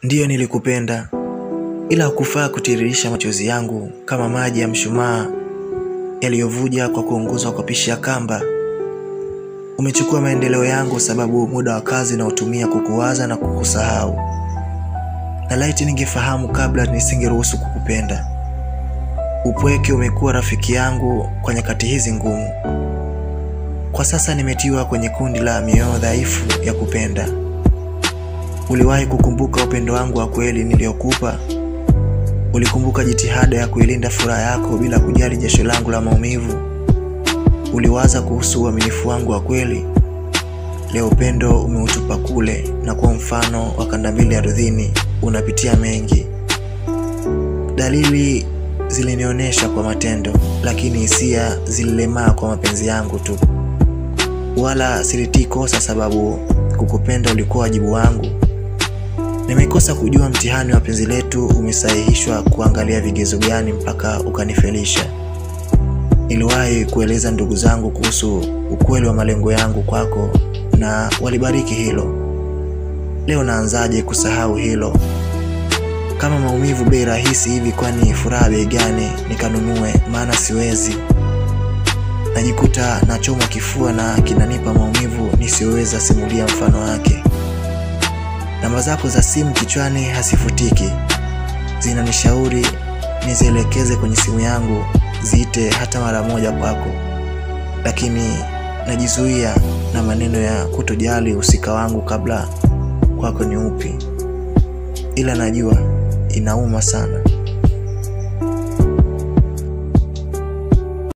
Ndiyo nilikupenda, ila hukufaa kutiririsha machozi yangu kama maji ya mshumaa yaliyovuja kwa kuunguzwa kwa pishi ya kamba. Umechukua maendeleo yangu sababu muda wa kazi nautumia kukuwaza na kukusahau. Na laiti ningefahamu kabla nisingeruhusu kukupenda. Upweke umekuwa rafiki yangu kwa nyakati hizi ngumu. Kwa sasa nimetiwa kwenye kundi la mioyo dhaifu ya kupenda. Uliwahi kukumbuka upendo wangu wa kweli niliokupa? Ulikumbuka jitihada ya kuilinda furaha yako bila kujali jasho langu la maumivu? Uliwaza kuhusu uaminifu wangu wa kweli? Leo upendo umeutupa kule, na kwa mfano wa kanda mbili ardhini, unapitia mengi. Dalili zilinionyesha kwa matendo, lakini hisia zililemaa kwa mapenzi yangu tu. Wala silitii kosa, sababu kukupenda ulikuwa wajibu wangu. Nimekosa kujua mtihani wa penzi letu umesahihishwa kuangalia vigezo gani mpaka ukanifelisha. Niliwahi kueleza ndugu zangu kuhusu ukweli wa malengo yangu kwako na walibariki hilo. Leo naanzaje kusahau hilo? Kama maumivu bei rahisi hivi, kwani furaha bei gani nikanunue? Maana siwezi. Najikuta nachoma kifua na kinanipa maumivu nisiyoweza simulia mfano wake. Namba zako za simu kichwani hasifutiki, zinanishauri nizielekeze kwenye simu yangu ziite hata mara moja kwako, lakini najizuia na maneno ya kutojali uhusika wangu kabla kwako ni upi, ila najua inauma sana.